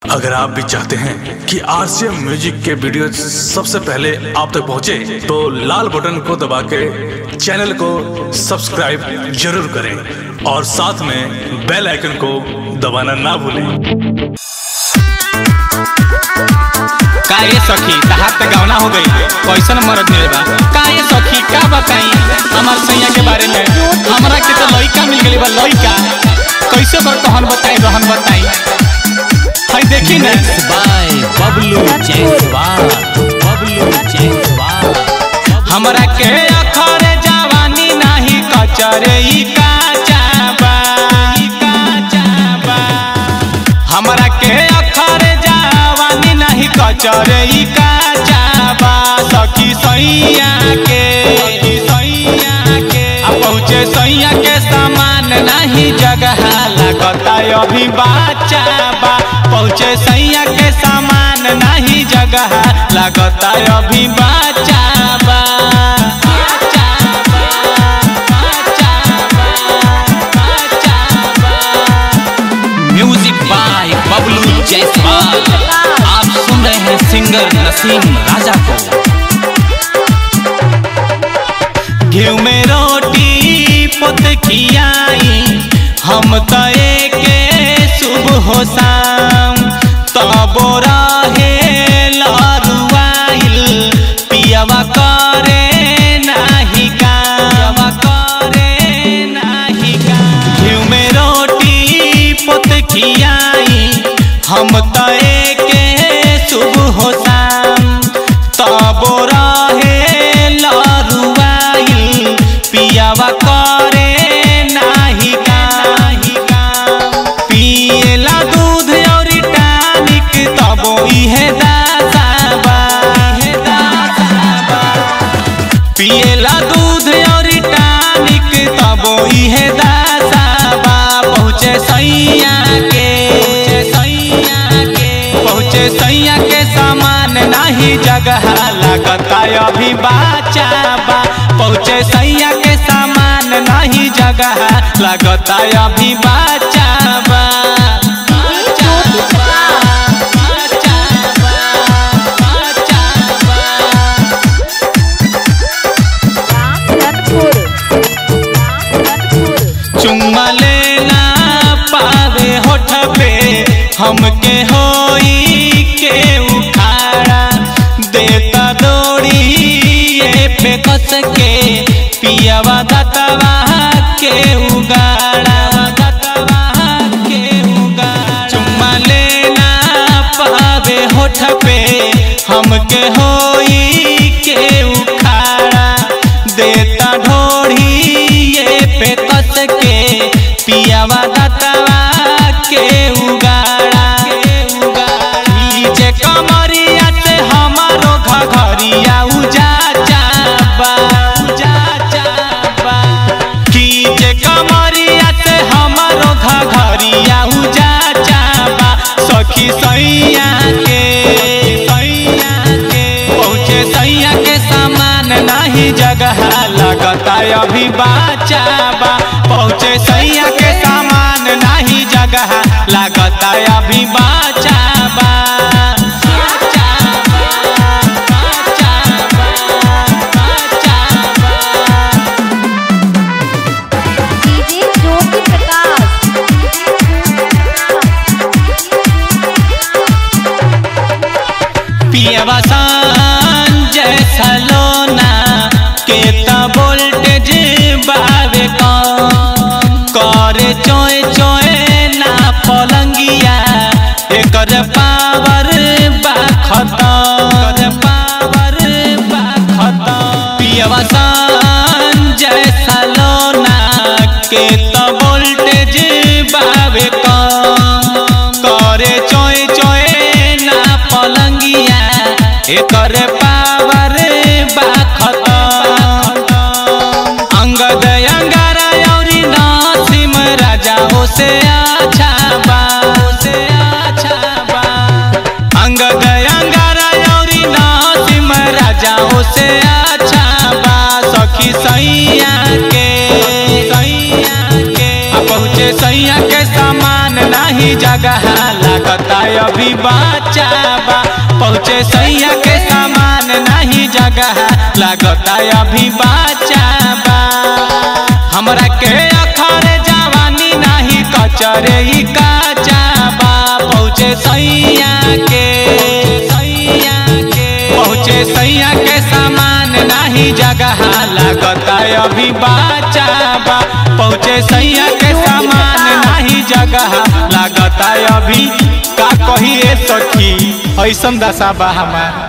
अगर आप भी चाहते हैं कि आरसीएम म्यूजिक के वीडियो सबसे पहले आप तक पहुंचे, तो लाल बटन को दबा के चैनल को सब्सक्राइब जरूर करें और साथ में बेल आइकन को दबाना ना भूलें का ये सखी तहार त गौना हो गई कैसन मरद मिले बा का ये सखी का बताई हमार सैया के बारे में हमरा के तो लइका मिल गई बा लइका कैसे बर कहन बताई रहन बताई हई देखी ना बाय बबलू जयसवाल बबलू जयसवाल हमरा के अखरे जवानी नाही कचरे ई काचा बा ई काचा बा हमरा के अखरे जवानी नाही कचरे ई काचा बा सखी सैया के सखी सैया के आ पहुँचे सैया के सामान नाही जगह लगता अभी बाचा बा पहुँचे सैया के सामान नहीं जगह लगता अभी बाचा बा बाचा बा, बाचा बा, बाचा बा। म्यूजिक बाय बबलू जायसवाल आप सुन रहे हैं सिंगर नसीम राजा को घी में रोटी पुत खियाई हम तय के शुभ हो शाम तबो रहे लरुआइल पियवा करे नाही काम करे नाही काम घी में रोटी पुत खियाई हम तय के शुभ हो शाम तबो रहे लरुआइल पियावा करे नाही नाही पियला दूध और टानिक तबो इहे दासाबा इहे दासाबा पियला दूध और टानिक तबो इहे दासाबा पहुँचे सैया के सैया के पहुँचे सैया के सामान नहीं जगह लगता अभी बाचा बा पहुँचे सैया के सामान नहीं जगह लगता अभी बाचा बा बाचा बा, बाचा बा, बाचा बा। रामधनपुर रामधनपुर चुम्मा लेना पावे होठ पे हमके होई के उखाड़ा देता दौड़ी ये पे कस के पियावा दतवा के उगाड़ा दतवा के उगाड़ा चुम्मा लेना पावे होठ पे हमके होई के उखाड़ा देता ढोढ़ी ये पे कस के पियावा दतवा के उगाड़ा नीचे कमरिया से हमारो घघरिया उजा चाबा उजा चाबा कीचे कमरिया से हमारो घघरिया उजा चाबा सखी सैया के सैया के पहुँचे सैया के सामान नहीं जगह लगता अभी बाचा बा पहुँचे सैया के सामान नहीं जगह लगता अभी बाचा बा बाचा बा, बाचा बा, बाचा बा। डीजे ज्योति प्रकाश पियवा संजय सलोना के त वोल्टेज बावे कम करे चोय चोय ना पलंगिया एकर पावर बा खतम पावर बा खतम पियवा संजय सलोना के त वोल्टेज बावे कम करे चोय चोय ना पलंगिया एकर पावर बा खतम अंगद अंगारा औरी नासिम राजा हो से अच्छा बा हो से अच्छा बा अंगद अंगारा औरी नासिम राजा हो से अच्छा बा सखी सैया के सैया के आ पहुँचे सैया के सामान नहीं जगह लगता अभी बाचा बा पहुँचे सैया के सामान नहीं जगह लागता अभी बाचा बा हमरा के अखर जवानी नहीं कचरे ई काचा बा पहुँचे सैया के सैया के पहुँचे सैया के सामान नहीं जगह लागता अभी बाचा बा पहुँचे सैया के सामान नहीं जगह लागता अभी का कही ए सखी ऐसन दशा बा हमार